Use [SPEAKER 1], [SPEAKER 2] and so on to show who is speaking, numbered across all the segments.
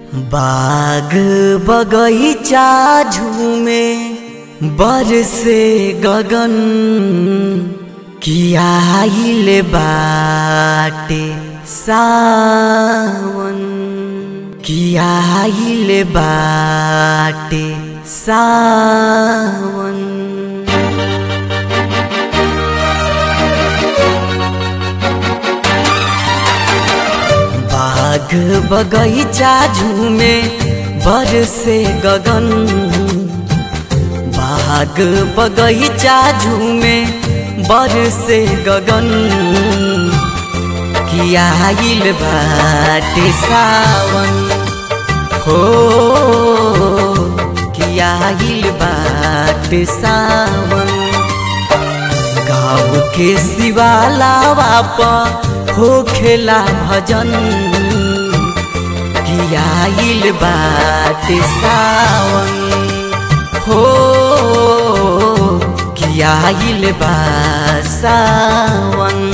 [SPEAKER 1] बाग बगैचा झूमे बरसे गगन कियाइल बाटे सावन कियाइल बाटे सावन बाग बगैचा झूमे बरसे गगन बाग बगैचा झूमे बरसे गगन कियाइल बाटे सावन हो कियाइल बाटे सावन गाँव के शिवालावा पर हो खेला भजन कियाइल बाटे सावन हो कियाइल बा सावन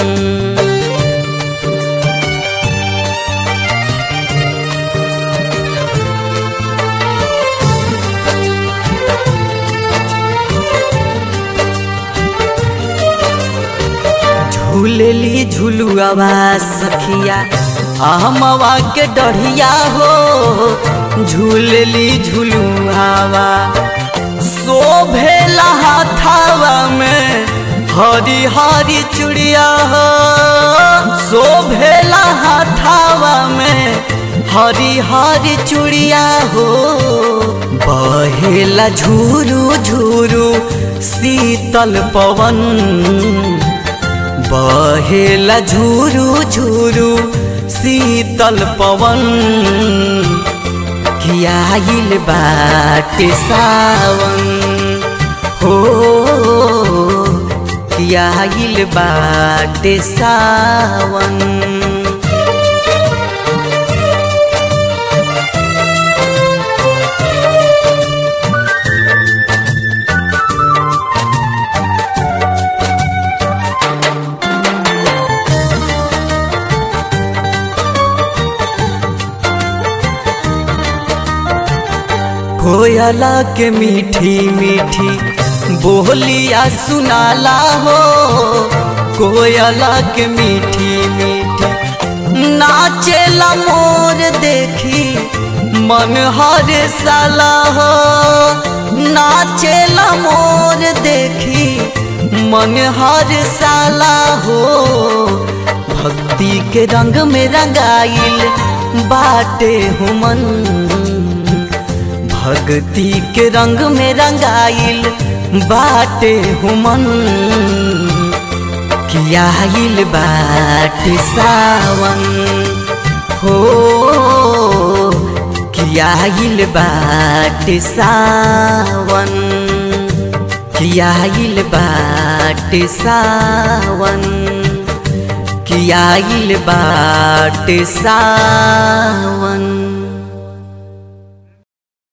[SPEAKER 1] झूलेली झुलुआवा सखिया अहमवा के डढ़िया हो झूलेली झुलुआवा शोभेला हाथावा में हरी हरी चुड़िया हो शोभेला हाथावा में हरी हरी चुड़िया हो बहेला झूरू झूरू शीतल पवन बहेला झूरू झूरू शीतल पवन कियाइल बाटे सावन हो कियाइल बाटे सावन कोयला के मीठी मीठी बोलिया सुनाला हो कोयला के मीठी मीठी नाचेला मोर देखी मन हर साला हो नाचेला मोर देखी मन हर साला हो भक्ति के रंग में रंगाइल बाटे हुमन भक्ति के रंग में रंगाइल बाटे हुमन कियाइल बाटे सावन हो कियाइल बाटे सावन कियाइल बाटे सावन कियाइल बाटे सावन